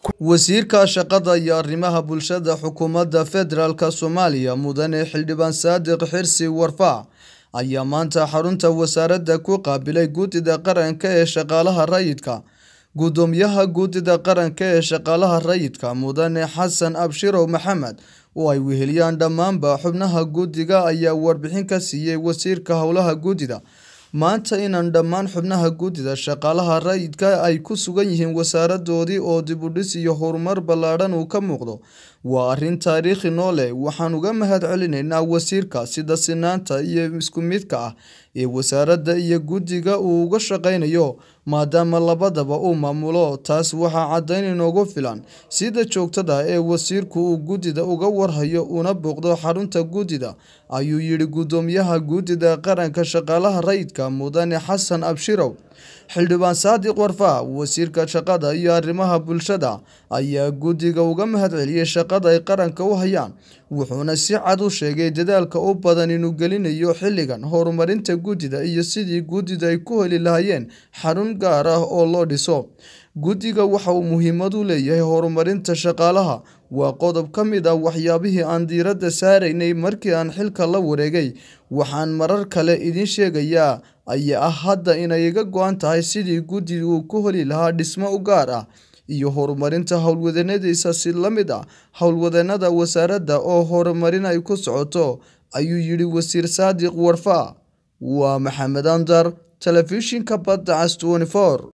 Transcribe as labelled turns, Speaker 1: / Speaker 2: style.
Speaker 1: Wasiirka Shaqada iyo Arrimaha Bulshada Xukuumadda Federaalka Soomaaliya Mudane Xildhibaan Saadiq Xirsi Warfaa ayaa maanta xarunta wasaaradda ku qaabilay Guddida Qaranka ee Shaqaalaha Rayidka. Guddoomiyaha Guddida Qaranka ee Shaqaalaha Rayidka Mudane Xasan Abshirow Maxamed oo ay weheliyaan dhammaanba xubnaha guddiga ayaa warbixin ka siiyay wasiirka howlaha guddida. Maanta inaan dhammaan xubnaha guddida shaqaalaha rayidka ay ku sugan yihiin wasaaradoodii oo dib u dhis iyo horumar ballaaran uu ka muuqdo waa arrin taariikhi noo leh. Waxaan uga mahadcelinaynaa wasiirka sida sinaanta iyo isku midka ah ee wasaaradda iyo guddiga uu uga shaqeynayo maadaama labadaba uu maamulo. Taas waxaa caddayn inoogu filan sida joogtada ah ee wasiirku uu guddida uga warhayo una booqdo xarunta guddida, ayuu yidhi Guddoomiyaha Guddida Qaranka Shaqaalaha Rayidka Mudane Xasan Abshirow. Xildhibaan Saadiq Warfaa, Wasiirka Shaqada iyo Arrimaha Bulshada, ayaa guddiga uga mahadceliyay shaqada ay qaranka u hayaan, wuxuuna si cad u sheegay dadaalka u badan inuu gelinayo xilligan horumarinta guddida iyo sidii guddida ay ku heli lahaayeen xarun gaar ah oo loo dhiso. Guddiga waxa uu muhiimad u leeyahay horumarinta shaqaalaha. Waa qodob ka mid ah waxyaabihii aan diiradda saaraynay markii aan xilka la wareegay. Waxaan marar kale idiin sheegayaa ayaa ah hadda inay iga go'an tahay sidii guddigu ku heli lahaa dhisme u gaar ah iyo horumarinta howlwadeennadiisa si la mid ah howlwadeennada wasaaradda oo horumarin ay ku socoto, ayuu yidhi Wasiir Saadiq Warfaa. Waa Maxamed Anzar, Telefishinka Badda Cas 24.